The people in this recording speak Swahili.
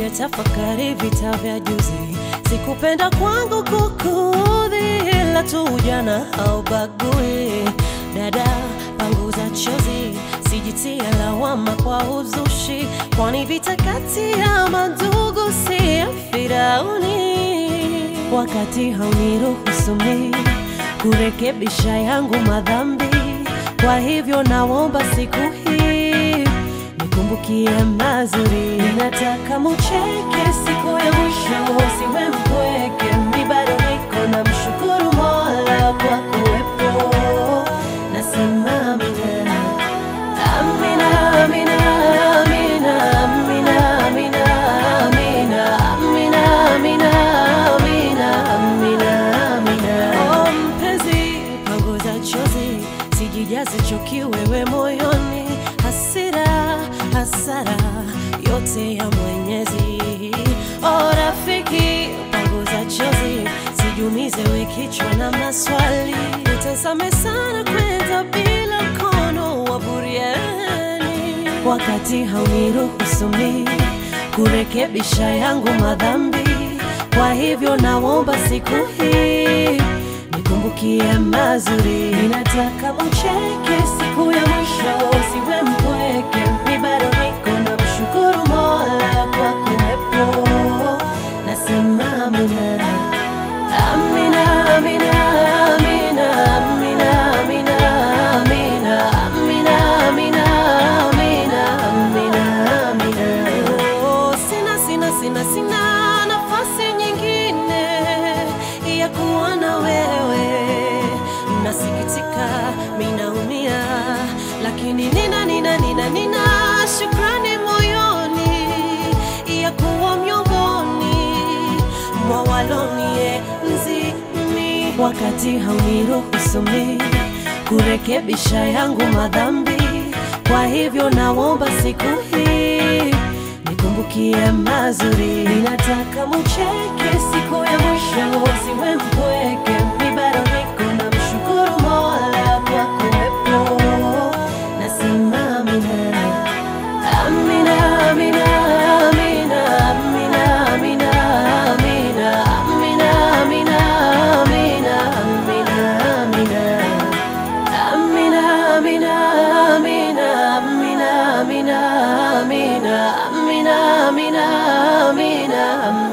nimetafakari vita vya juzi, sikupenda kwangu kukudhi, ila tu ujana haubagui. Dada, panguza chozi, sijitie lawama kwa uzushi, kwani vita kati ya mandugu si ya Firauni. Wakati hauniruhusu mimi kurekebisha yangu madhambi, kwa hivyo naomba siku hii nikumbukie mazuri. Nataka mucheke siku ya mwisho, siwe mpweke, mi bado niko na mshukuru Mola kwa kuwepo. Nasema amina, amina, amina, amina, amina, amina, amina, amina, amina, amina, amina, amina. Oh, mpenzi, panguza chozi, sijijaze chuki wewe moyoni, hasira, hasara yote ya Mwenyezi. Oh, rafiki, panguza chozi, sijumize we kichwa na maswali, utazame sana kwenda bila mkono wa buriani, wakati hauniruhusu mimi kurekebisha yangu madhambi. Kwa hivyo naomba siku hii nikumbukie mazuri. Ninataka mucheke siku ya mwisho, siwe mpweke, mi bado niko na mshukuru Mola kwa kuwepo. Nasema amina, amina, amina, amina, amina, amina, amina, amina, amina, amina, amina, amina. Oh, sina, sina, sina, sina nafasi nyingine ya kuwa na wewe. Nasikitika, minaumia, lakini nina, nina, nina, nina shukrani moyoni ya kuwa miongoni mwa walonienzi mimi, wakati hauniruhusu mimi kurekebisha yangu madhambi. Kwa hivyo naomba siku hii nikumbukie mazuri. Ninataka mucheke siku ya mwisho, siwe mpweke, mi bado niko na mshukuru Mola kwa kuwepo. Nasema amina, amina, amina, amina, amina, amina, amina, amina, amina, amina, amina, amina. Amina, amina, amina, amina, amina, amina, amina, amina, amina, amina.